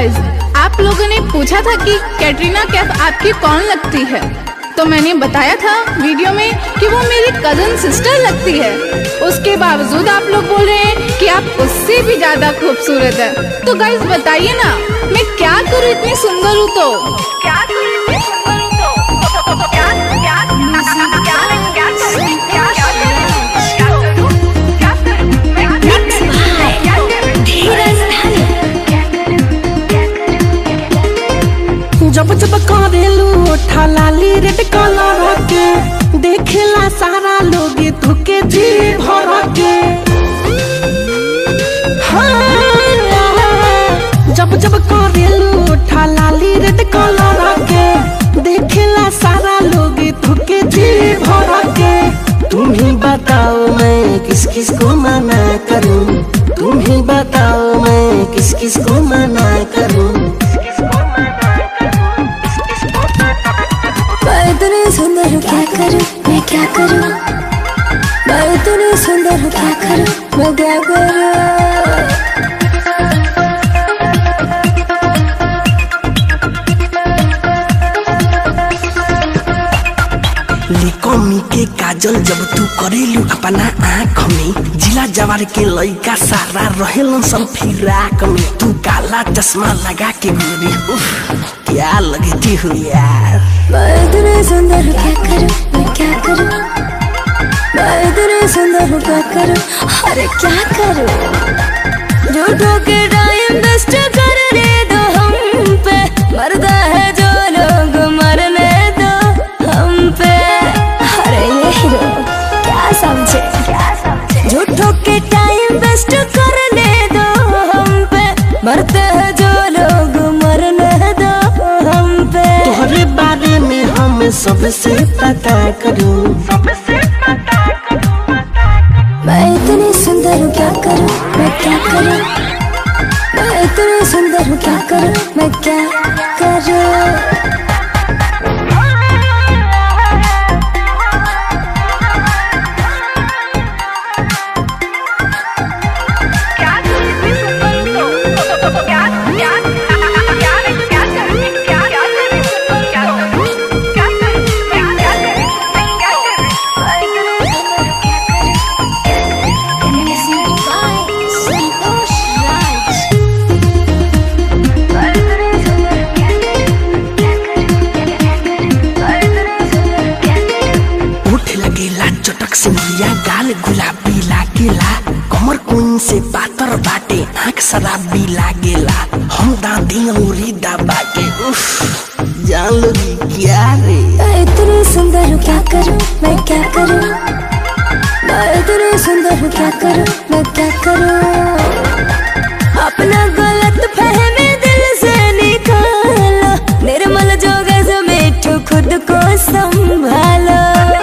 Guys आप लोगों ने पूछा था कि कैटरीना कैफ आपकी कौन लगती है तो मैंने बताया था वीडियो में कि वो मेरी कजन सिस्टर लगती है उसके बावजूद आप लोग बोल रहे हैं कि आप उससे भी ज्यादा खूबसूरत है तो गाइस बताइए ना मैं क्या करूँ इतनी सुंदर हूँ तो क्या करूं इतनी सुंदर हूं तो क्या क्या क्या क्या करूं क्या क्या करूं क्या करूं मैं क्या करूं क्या करूं धीरज जब जब करेलू ठलाली रेड कलर के देखेला सारा लोग धोके जी भर के हाँ, जब जब करेलू ठलाली रेड कलर के देखेला सारा लोग धोके जी भर के तुम ही बताओ मैं किस किस को मना करूं तुम ही बताओ मैं किस किस को मना करूं मैं इतनी सुंदर हूँ क्या करूँ मैं क्या करूँ मैं इतनी सुंदर हूँ क्या करूँ मैं क्या करूँ लिकोमी के काजल जब तू करेलू अपना आँख में जिला जवार के लइका सारा रहेलन सब फिराक में तू काला चश्मा लगा के गोरी उफ, क्या लगती हो यार मैं इतनी सुंदर हूँ क्या करूँ मैं क्या करूँ मैं इतनी सुंदर हूँ क्या करूँ अरे क्या करूँ झूठों के टाइम वेस्ट करने दो हम पे मरदा है जो लोग मरने दो हम पे अरे ये हीरो क्या समझे क्या समझे झूठों के टाइम वेस्ट करने दो हम पे मरते हैं जो लोग मरने दो हम पे तोहरे बारे में हम सबसे पता करूं मैं इतनी सुंदर हूँ क्या करूँ मैं क्या करूँ मैं इतनी सुंदर हूँ क्या करूँ मैं क्या करूँ क्या करूं इतनी सुंदर हूं तो क्या क्या क्या क्या करूं क्या क्या करूं क्या करूं क्या करूं मैं क्या करूं मैं क्या करूं उठ लगेला चटक से मुरिया गाल गुलाबी लागेला कमर कुन से पातर बाटे आँख शराबी लागेला हम दादी औरी दबा के उफ जान लोगी क्या रे मैं इतनी सुंदर हूँ क्या करूँ मैं क्या करूँ मैं इतनी सुंदर हूँ क्या करूँ मैं क्या करूँ अपना गलत फहमी दिल से निकालो निर्मल जोगे से मिठू खुद को संभालो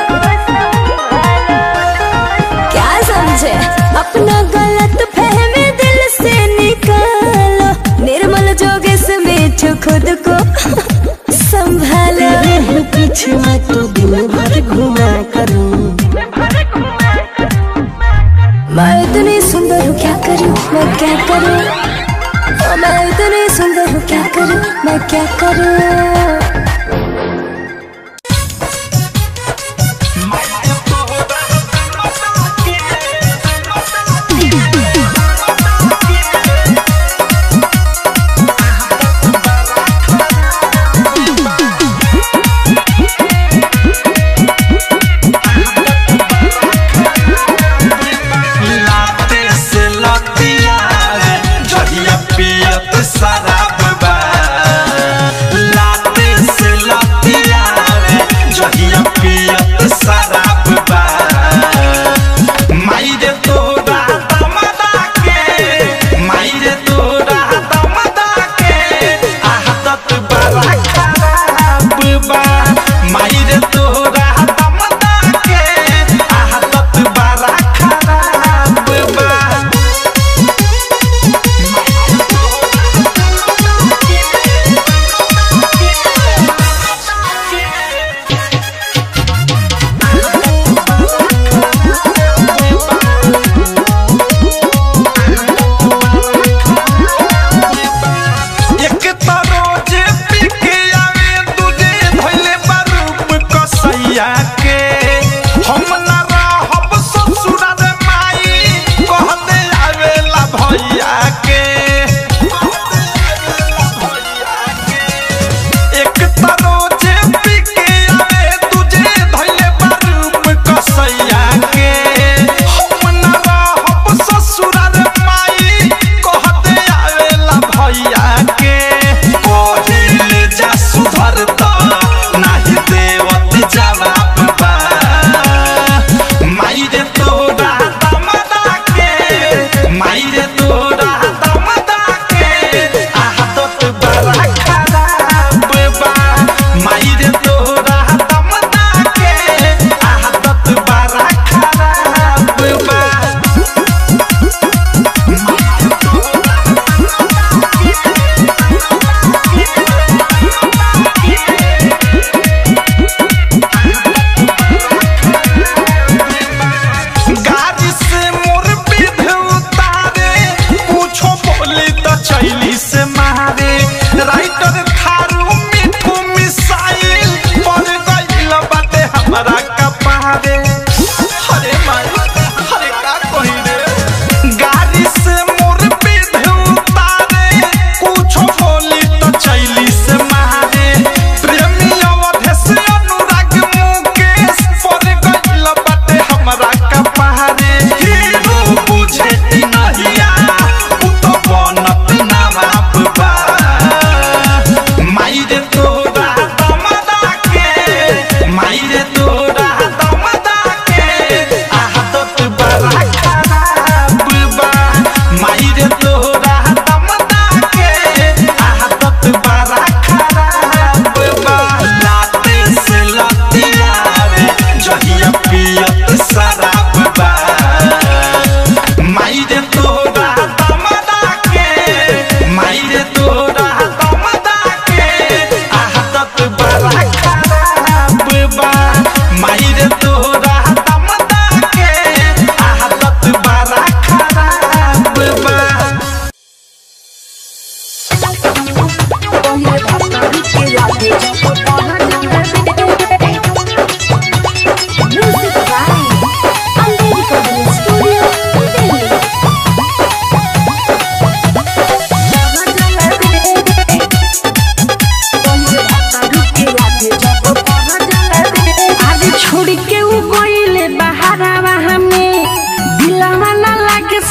क्या समझे अपना गलत फहमी दिल से निकालो निर्मल जोगे से मिठू खुद को संभालो तेरे ही पीछे मैं तो दिन भर घुमा करूं मैं इतनी सुंदर हूँ क्या करूँ मैं क्या करूँ ओ, मैं इतनी सुंदर हूँ क्या करूँ मैं क्या करूँ लाते से लतिया जहिया पियत शराब बा लाते से लतिया जहिया पियत शराब बा माई रे तोरा दमदा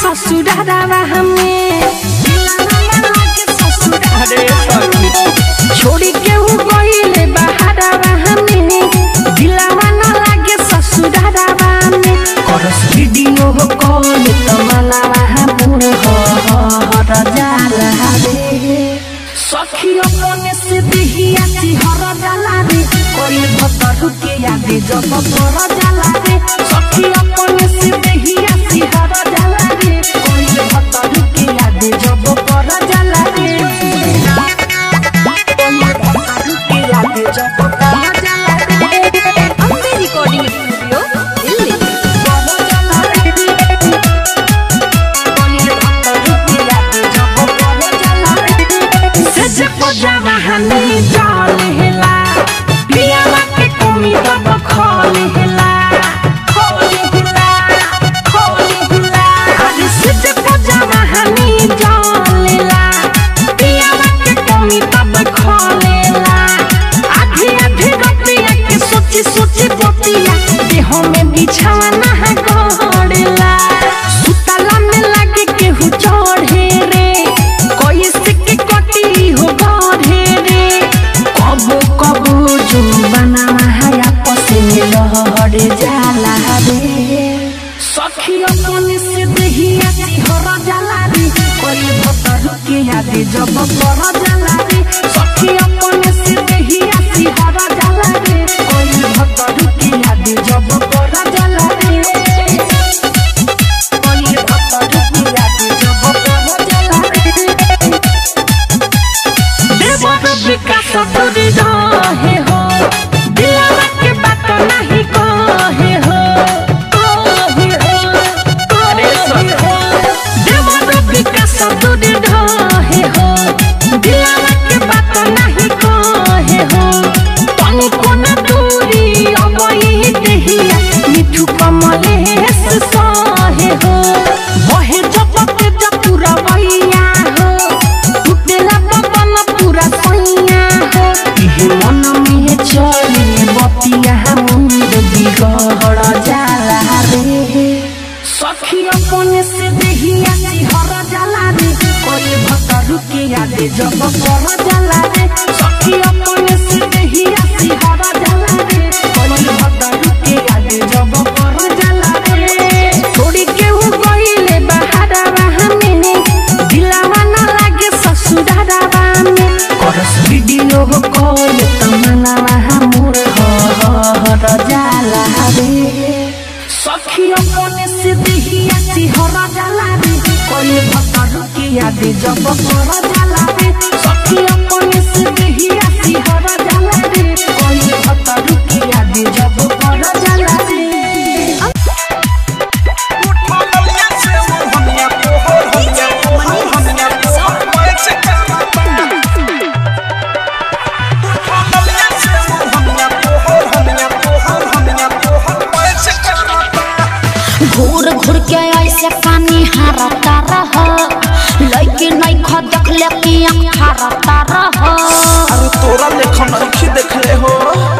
ससुरारावा हमें अरे सखी छोड़ी के उ गइले बहारावा हमें दिलावा न लागे ससुरारावा में करस वीडियो हो कॉल तमनावा हमर हो हर जाला रे सखी अपने से दिहिया हर जाला रे कोई भतर के यादे जब पर जाला रे सखी अपने से दिहिया हर जाला रे कोई भतर के यादे जब पर जाला रे कोई भतर के यादे जब पर जाला रे अम्बे रिकॉर्डिंग स्टूडियो दिल्ली पर जाला रे कोई भतर के यादे जब पर जाला रे सज पजावा हनी डाल हेला पियावा के कमी दब खोल हेला खोल हेला खोल हेला अरे सज पजावा हनी डाल हेला पियावा के कमी दब खोल हेला आधी आधी रतिया के सोची सोची बतिया देह में बिछावा ना है गड़ेला सुतला में लागे केहू चढ़े रे कोई सिक्के कटी हो गढ़े रे कबो कबो जो बनावा है आपस में लहर जाला रे सखी अपने से दहिया सिहर जाला रे कोई भतर के यादे जब पर जाला रे सखी अपने से दहिया सिहर जाला रे कोई भतर के यादे जब पर जाला रे कोई भतर के यादे जब पर जाला रे देवर विकास दूरी रहे हो दिलवा के बात नहीं कहे हो कहे हो करे हो देवर विकास दूरी रहे हो दिलवा के बात नहीं कहे हो तनी कोना दूरी अब ही देहिया मिठू कमले सहे हो बहे जब के जब पूरा भैया हो टूटेला बदन पूरा सैया हो इहे मन में चले बतिया मुंड बिगड़ जाला रे सखी अपने से देहिया सिहर जाला रे कोई भतर के यादे जब पर जाला रे सखी अपने से देहिया सिहर जाला रे कोई भतर के यादे जब पर जाला रे थोड़ी केहू गइले बहारावा हमें दिलावा न लागे ससुरारावा में करस वीडियो हो कॉल तमनावा हमर हो हर जाला रे सखी अपने से दिहिया सिहर जाला रे कोई भतर के यादे जब पर जाला रे सखी अपने से दिहिया सिहर जाला रे कोई भतर के यादे जब पर जाला रे घूर घूर के ऐसे पानी हारता रह लड़की नहीं खा देख ले कि आँख हारता रह अरे तोरा लेखन अखी देखले हो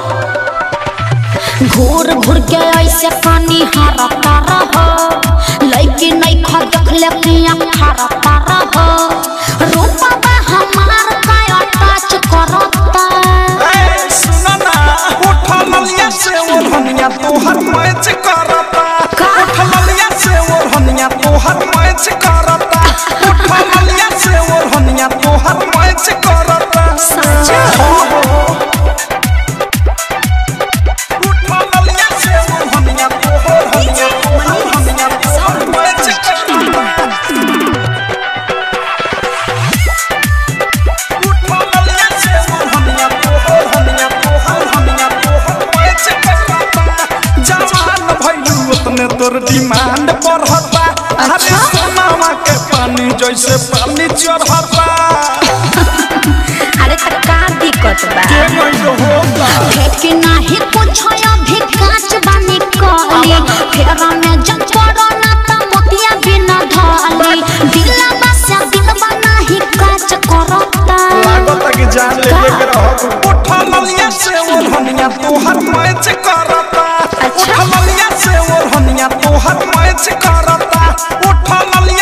घूर घूर के ऐसे पानी हारता रह लड़की नहीं खा देख ले कि आँख हारता रह रूपा हमार काया टच करता ए सुना ना उठल लिया से ओढ़निया तोहर मैच करता उठल लिया से ओढ़निया तोहर मैच करता उठल लिया से ओढ़निया तोहर मैच करता उठल लिया से ओढ़निया तोहर हनिया तोहर हनिया तोहर मैच करता उठल लिया से ओढ़निया तोहर हनिया तोहर हनिया तोहर मैच करता जवान भइलू उतने तोर डिमांड बढ़ता अरे सोनावा के पानी जैसे पानी चढ़ता अरे त का दिक्कत बा के गइल होगा फेंक नाही कुछ अभी कांच बानी कहली फेरा में जब पड़ो ना त मोतिया बिना धली दिला बसा दिलवा नाही कांच करता लागत कि जान ले के रहब उठल लिया से ओढ़निया तोहर मैच करता उठल लिया से ओढ़निया तोहर मैच करता उठल लिया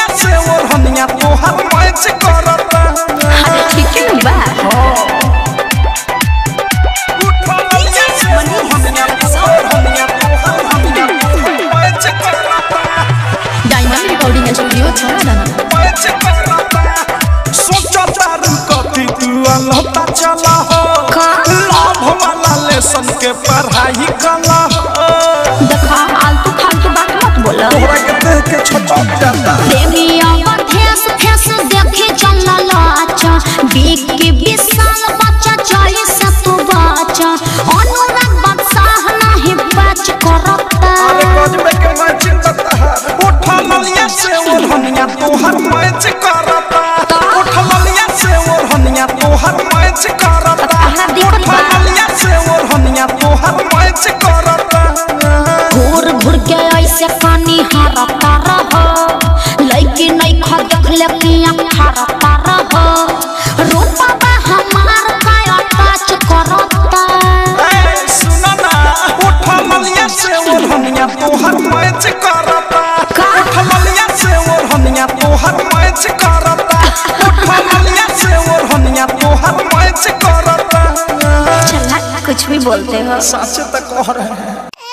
रिकॉर्डिंग स्टूडियो छौड़ादाना पैच करता सोचो तारू कथी तू अलहता चला हो लाभ वाला लेसन के पढ़ाई कला हो देखा आलतू फालतू बात मत बोलो तोहरा के देख के छोटा जाता देवी अवधेश फेस देखे चलल अच्छा बिग के विशाल बच्चा चली से तू बच्चा अनुराग बादशाह नहीं बच करता अरे गजबे के मैच करता है उठा ललिया से ओढ़निया तोहर मैच करता उठा ललिया से ओढ़निया तोहर मैच करता तहरा दिक्कत उठा बा। ललिया से ओढ़निया तोहर मैच करता घूर घूर के ऐसे पानी हरता रहो लड़की नहीं खा देख ले पिया हरता रहो रूपा बा हमार काया टच करता ए सुनो ना उठा ललिया से ओढ़निया तोहर मैच करता उठा ललिया से ओढ़निया तोहर मैच करता उठा ललिया से ओढ़निया तोहर मैच करता चला कुछ भी बोलते हो साचे तक कह रहे हैं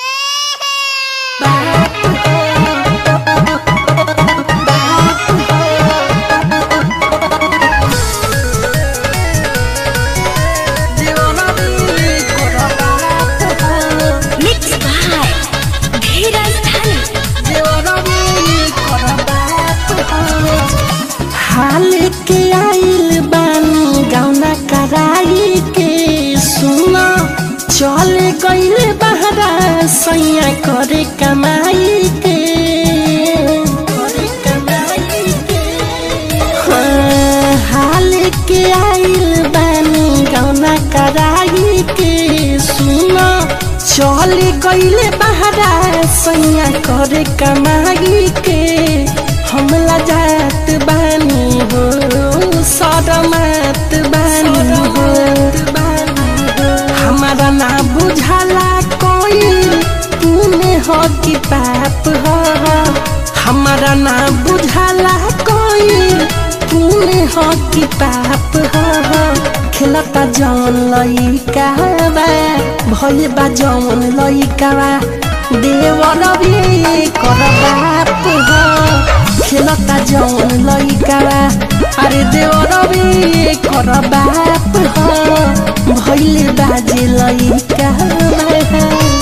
मिक्स बाय धीरज हाल के आइल बानी गौना कराई के सुना चल गइल बहरा सैया करे कमाई के करे कमाई के हाँ, हाल के आइल बानी गौना कराई के सुना चल गइल बहरा सैया करे कमाई के हमला जात बानी हो सरमत बानी हो हमारा ना बुझाला कोई तूने हो कि पाप हो हमारा ना बुझाला कोई तूने हो कि पाप हो खेलता जौन लइका बा भइल बा जौन लइका बा देवर भी कर बाप हो खेलता जौन लइका बा अरे देवर भी कर बाप हो भइल बाजे लइका बा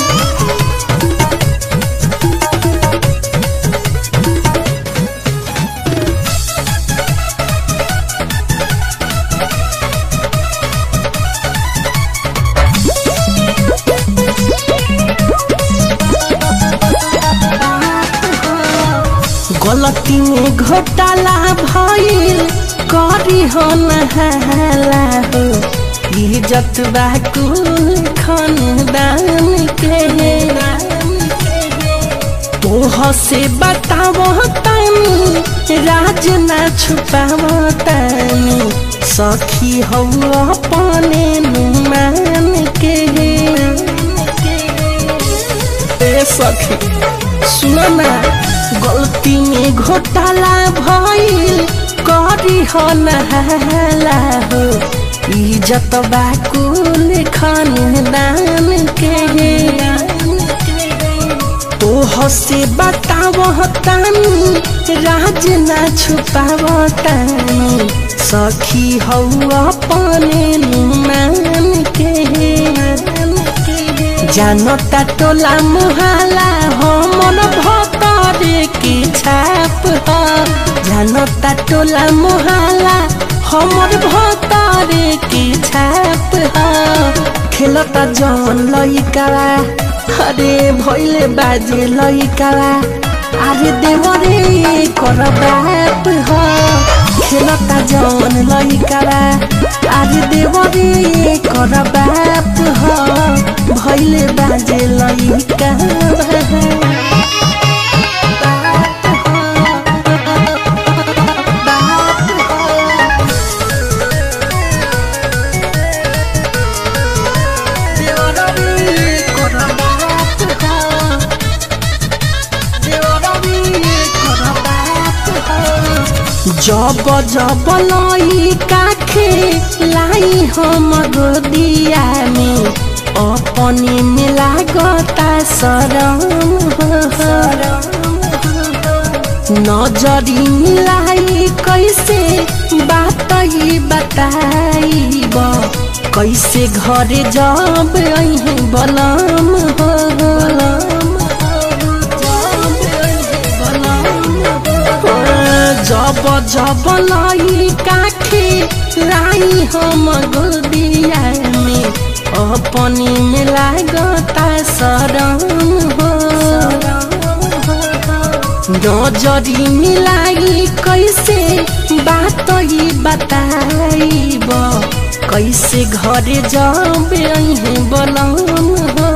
गलती में घोटाला भइल करी हो नहाला हो इज्जत बा कुल खानदान के तोह से बतावो तानी राज ना छुपावो तानी सखी हो अपने नुमान के ए सखी सुनो ना गलती में घोटाला भइल करी हो नहाला हो इज्जत बा कुल खानदान के तोह से बतावो तानी राज ना छुपावो तानी सखी हौ अपने नुमान के जानता टोला मुहाला हमन भतरे की छाप ह जानता टोला मुहाला हमर भतरे की छाप ह खेलता जौन लइकावा अरे भइले बाजे लइकावा अरे देवरे कर बाप ह खेलता जौन लइकावा अरे देवरे कर बाप ह भइले बाजे लइकावा जब जब लई काखे लाई हम गोदिया में अपने मिला गता सरम नजरी मिलाई कैसे बात ही बताइब कैसे घरे जब अहे बलम हो जब जब लाई काखे लाई हम गोदिया में अपनी में लागता शरण हो नजरी मिलाई कैसे बात ही बताइब कैसे घरे जब अहे बलम हो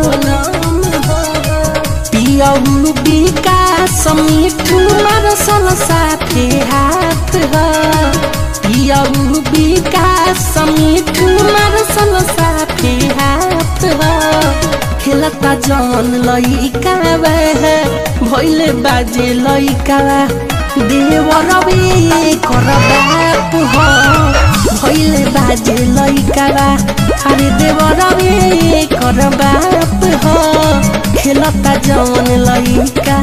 पियऊ विकास मिठू मरसल साथे हाथ ह पियऊ विकास मिठू मरसल साथे हाथ ह खेलता जन लइका भैले बाजे लइका देवर कर बाप ह भैले बाजे लइका अरे देवर कर बाप ह खेलता जन लइका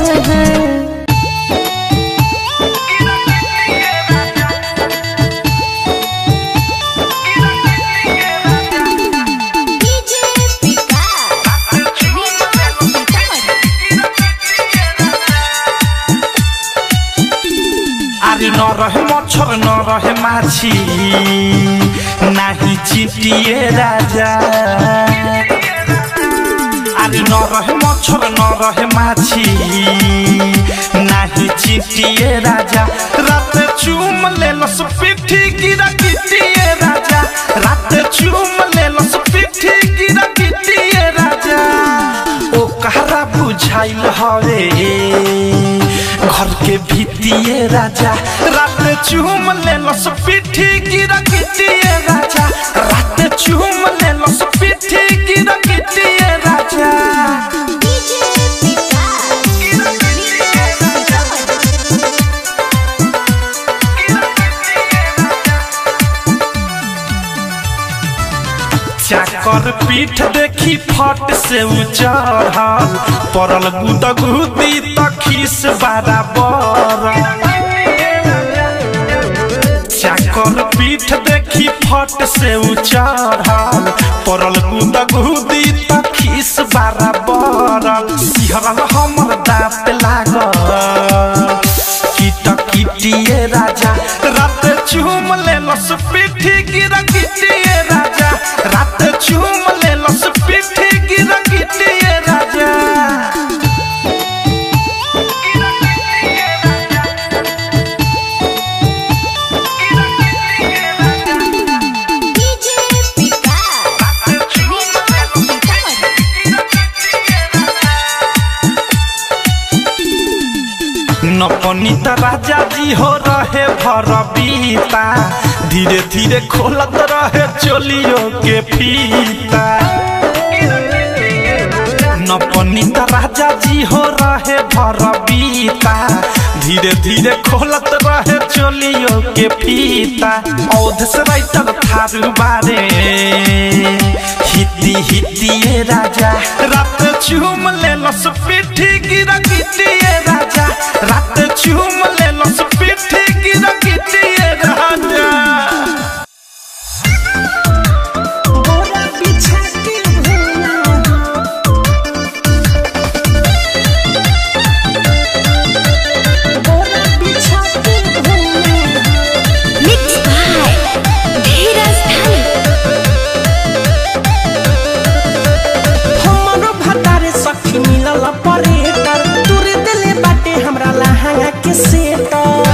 আরে ন রহে মচ্ছর ন রহে মাছি নাহি চিটিয়ে রাজা আরে ন রহে মচ্ছর ন রহে মাছি নাহি চিটিয়ে রাজা রাতে চুম লেলস পিঠি গিরা কিটিয়ে রাজা রাতে চুম লেলস পিঠি গিরা কিটিয়ে রাজা ও কারা বুঝাইল হরে घर के भीतिए राजा रात चूम ले लस पिठी गिरा किटिए राजा रात चूम ले लस पिठी गिरा किटिए राजा चाकर पीठ देखी फट से उचढ़ल पड़ल गुदगुदी तखीस बराबर चाकर पीठ देखी फट से उचढ़ल पड़ल गुदगुदी तखीस बराबर सिहरल हमर दाँत लागल कीट किटिए राजा रात चूम ले लस पीठी गिरा किटिए राजा रात चूम ले लस पीठी गिरा किटिए राजा नपनीता राजा जी हो रहे भर बीता धीरे धीरे खोलत रहे चोलियों के फीता नपनीता राजा जी हो रहे भर बीता धीरे धीरे खोलत रहे चोलियों के फीता औध से राइटर थारू बारे हिती हितिए राजा रात चूम ले लस पिठी गिरा किटिए राजा रात चूम ले लस पिठी गिरा किटिए राजा गोरा बिछा के भैया गोरा बिछा के भैया मिक्स बाय धीरज धन हमरो भतारे सखी मिलल परेटर तुरे दिले बाटे हमरा लहंगा के सेटर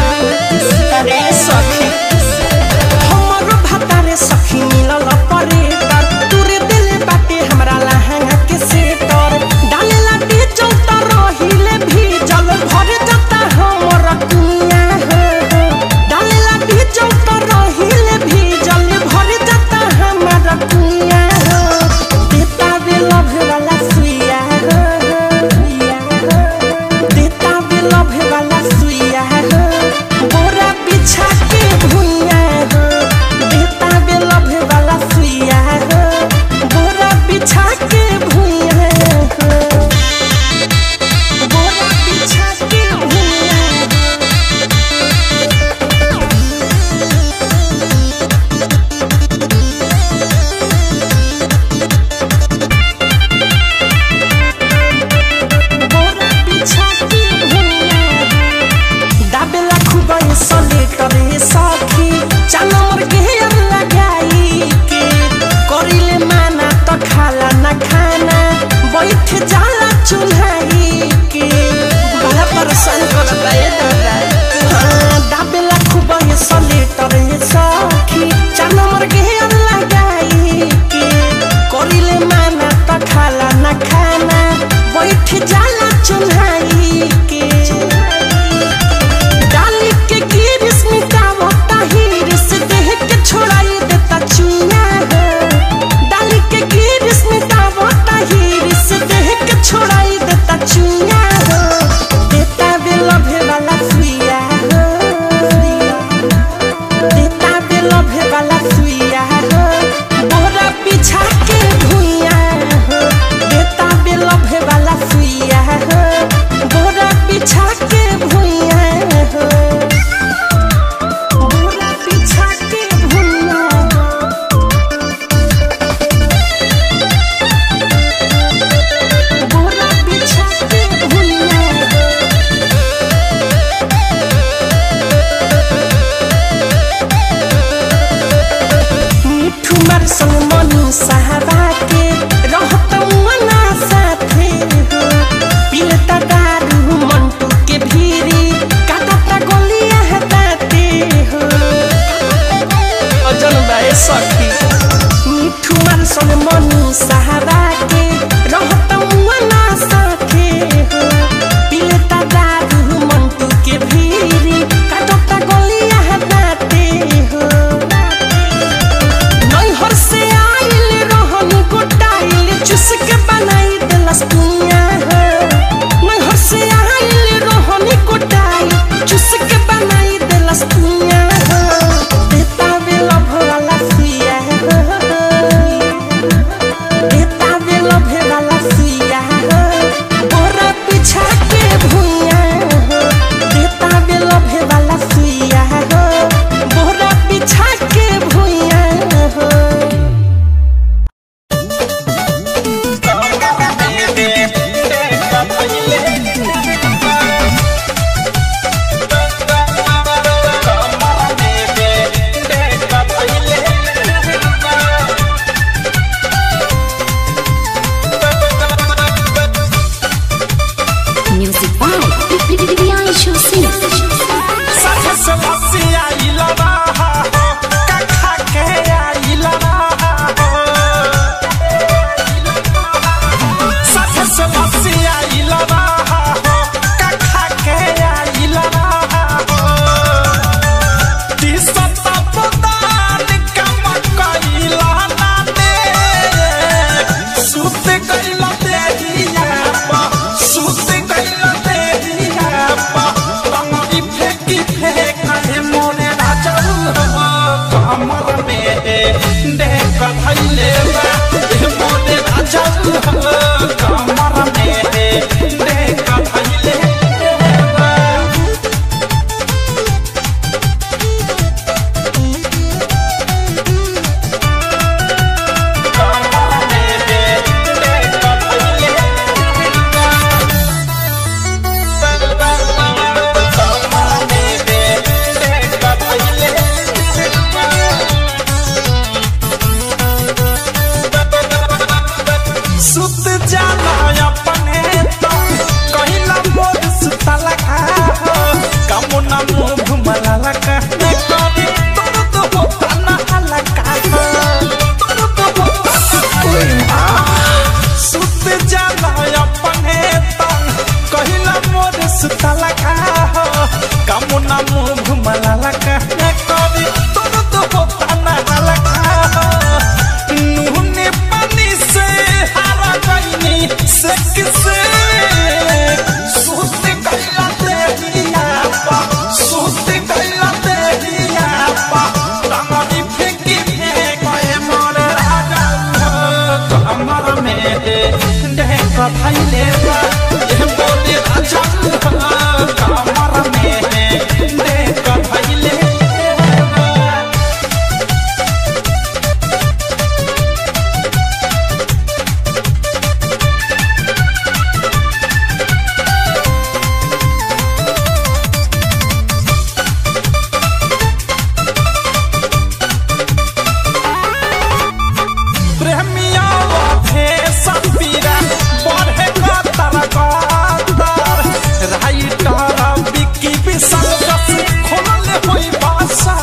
धैले बा ए मोरे राजा कमर में देख धैले बा सुत जाला अपने तो कहिला मोर सुतला का कमो ना मुंह घुमला का कभी तोर तो होता ना हलका तोर तो होता सुत जाला अपने तो कहिला मोर सुतला का कमो ना मुंह घुमला का कभी तोर तो होता ना हलका नूने पानी से हरा गईनी से किसे सूत कैला देहिया पा सूत कैला देहिया पा तमरी फेंकी फेंकोए मोर राजा कमर में देख भैले बा ए मोरे राजा कमर में देख भैले बा प्रेमिया थे सपीरा बढ़े का तरकार राइटर बिकी विशाल रस खोलले होई भाषा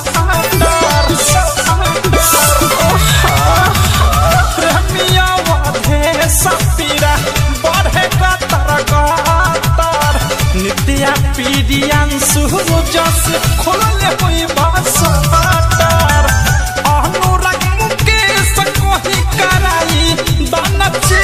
प्रेमिया थे सपीरा बढ़े का तरकार नित्या पीडियान सुजस खोलले होई भाषा अनुराग मुकेश कोही कराई बनचे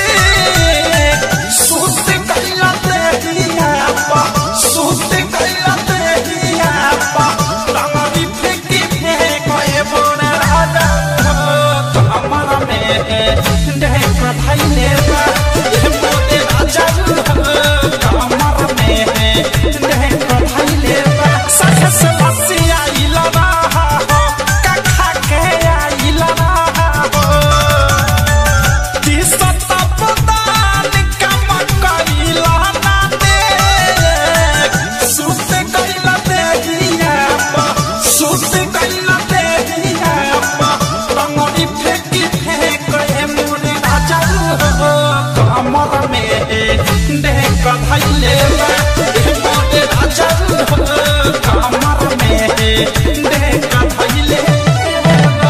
सुत कैला देहिया पा सुत कैला देहिया पा तमरी फेंकी फेंकोए बोने राजा कमर में देख धैले बा ए मोरे राजा कमर में देख धैले बा सख से बसिया इलवा कखा के आइलवा दिसत पदान कम कइला ना दे सुत कइला देहिया पा सुत कइला देहिया पा तंगरी फेंकी फेंके मोरे राजा कमर में देख धैले बा ए मोरे राजा कमर में देख धैले बा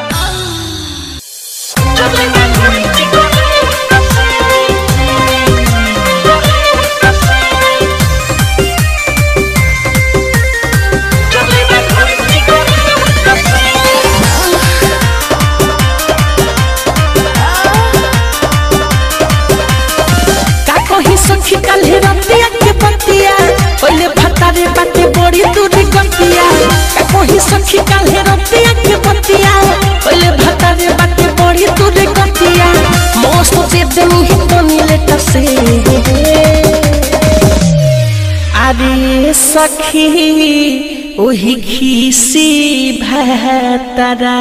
का कही सखी काल्हे रतिया के बतिया ओले भतारे बाटे बड़ी दूरी गतिया का कही सखी काल्हे रतिया के बतिया ओले भतारे बाटे बड़ी दूरी गतिया मौसम से देनी ही तो नीले टसे अरे सखी ओही खीसी भतरा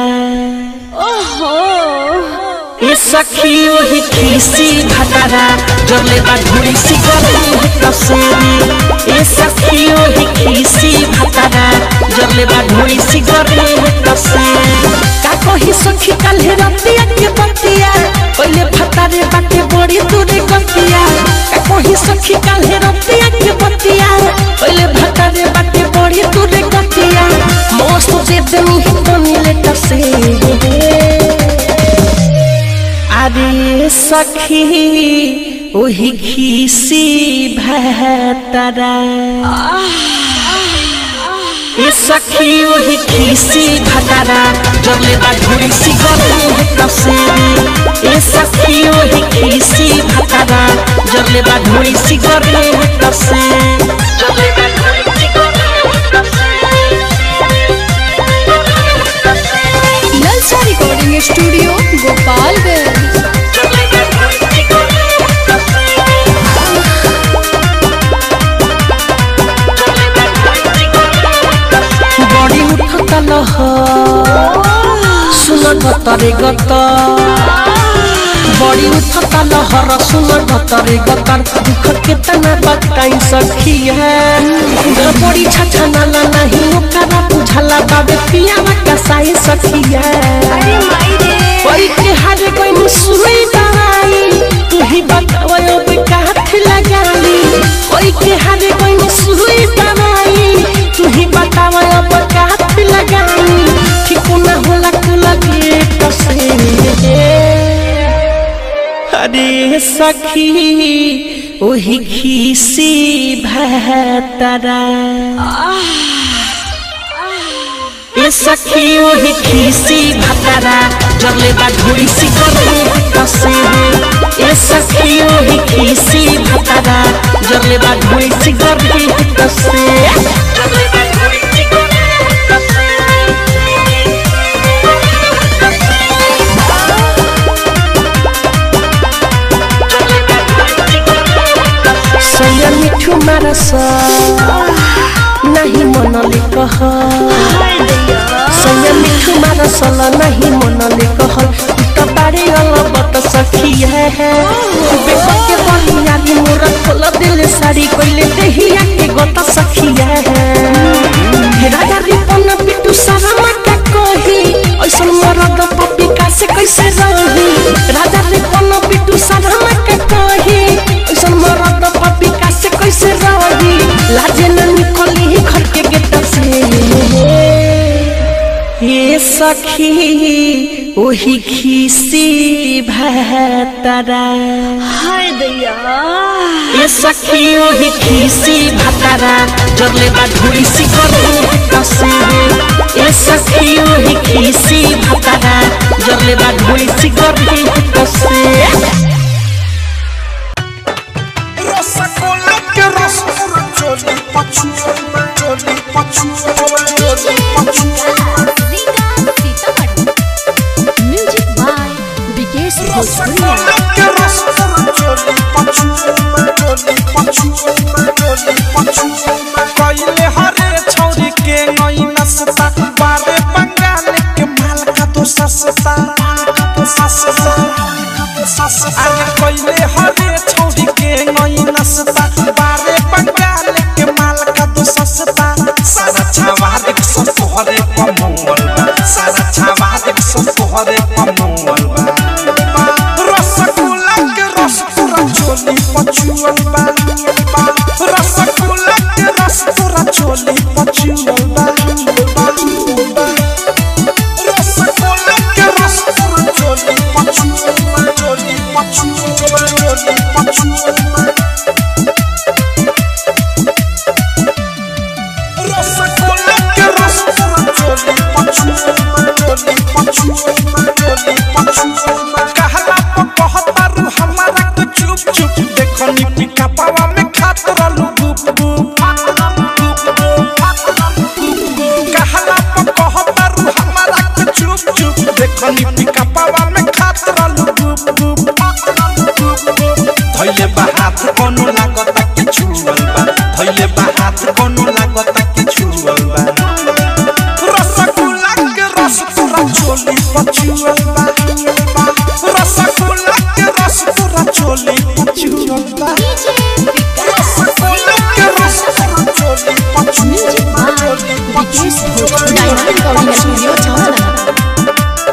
ए सखी ओही खीसी भतरा जले बा धुरी सी गली कसेरी ए सखी ओही खीसी भतरा जले बा धुरी सी गली कसेरी का कही सखी काल्हे रतिया के बतिया ओले भतारे बाटे बड़ी दूरे गतिया का कही सखी काल्हे रतिया के बतिया ओले भतारे बाटे बड़ी दूरे गतिया मौत से देनी ही तो नीले टसे अरे सखी ओही खीसी भतरा ए सखी ओही खीसी भतरा जबले बा धुरी सी गली कसेरी ए सखी ओही खीसी भतरा जबले बा धुरी सी गली कसेरी जबले बा धुरी सी नलसा रिकॉर्डिंग स्टूडियो गोपाल उठता लहर सुन गतरे गत बड़ी उठता लहर सुन गतरे गतर दुख केतना बताई सखी है बड़ी छछा नाला नहीं ओकरा बुझला बाबे पियावा कसाई सखी है कोई के हारे कोई मुसुई दवाई तू ही बताओ अब काथ लगाली कोई के हारे कोई मुसुई दवाई तू ही बताओ अब काथ लगाली ठीक ना होला कुला के कसे अरे सखी ओही खीसी भतरा ए सखी ओही खीसी भतरा जरले बा ढोरी सी करे कसे है ए सखी ओही खीसी भतरा जरले बा ढोरी सी करे कसे जरले बा ढोरी सी करे सैया मिठू मारस नहीं मनले कह सैया मिठू मारसल नहीं मनले कह त बारे अलबत सखी है बेटा के बनिया दी मोर खोल दिल साड़ी कोइले देहिया के गत सखी है राजा रिपन पिटू सारा माता कही ऐसन मरद पपी का से कैसे रही राजा रिपन पिटू सारा माता कही ऐसन मरद पपी का से कैसे रही लाजे न निकली घर के गेट से ये सखी ओही खीसी भतरा हाय दैया ये सखी ओही खीसी भतरा जरले बा ढोरी सी करे कसे ये सखी ओही खीसी भतरा जरले बा ढोरी सी करे कसे रसगोल्ला के रस पूरा चोली पछुआ चोली पछुआ चोली पछुआ म्यूजिक बाय विकेश भोजपुरिया रसगोल्ला के रस पूरा चोली पछुआ चोली पछुआ चोली पछुआ कइले हरे छौरी के नई नसता बारे बंगाल के माल का तो सस्ता माल का तो सस्ता अरे कइले हरे छौरी के नई नसता बारे बंगाल के माल का तो सस्ता सारा छावा देख सब तोहरे कमोल सारा छावा देख सब तोहरे कमोल रसगुल्ला के रस पूरा चोली पछुअल बा रसगुल्ला के रस पूरा चोली पछुअल बा रसगुल्ला के रस पूरा चोली पछुअल बा चोली पछुअल चोली पछुअल रसगुल्ला के रस पूरा चोली पछुअल चोली पछुअल चोली पछुअल कहला प कहतारू हमारा के चुप चुप देखनी पिका पावा में खात रहलू गुप गुप कहला प कहतारू हमारा के चुप चुप देखनी पिका पावा में खात रहलू गुप गुप धैले बा हाथ कोनो लागता कि छुअल बा धैले बा हाथ कोनो लागता कि छुअल बा रसगुल्ला के रस पूरा चोली पछुअल बा रसगुल्ला के रस पूरा चोली पछुअल बा रसगुल्ला के रस पूरा चोली पछुअल बा चोली विकेश पछुअल डायमंड रिकॉर्डिंग स्टूडियो छावना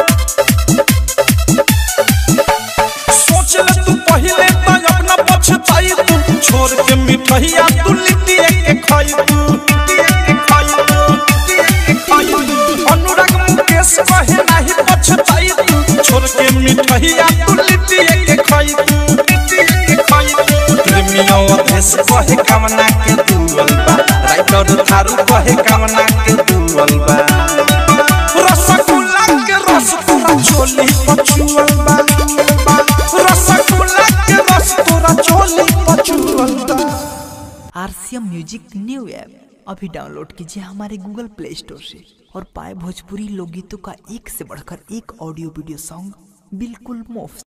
सोच ले तू पहले तो अपना पछताई तू छोड़ के मिठैया तू लिट्टिए के खाई तू लिट्टिए के खाई तू लिट्टिए के खाई तू अनुराग मुकेश कहे नाही पछताई तू छोड़ के मिठैया तू लिट्टिए के खाई तू लिट्टिए के खाई तू प्रेमियों अधेश कहे कामना के दुअल बा राइटर थारू कहे कामना के दुअल बा रसगुल्ला के रस पूरा चोली पछुअल बा रसगुल्ला के रस पूरा चोली पछुअल बा आरसीएम म्यूजिक न्यू ऐप अभी डाउनलोड कीजिए हमारे गूगल प्ले स्टोर से और पाए भोजपुरी लोकगीतों का एक से बढ़कर एक ऑडियो वीडियो सॉन्ग बिल्कुल मुफ्त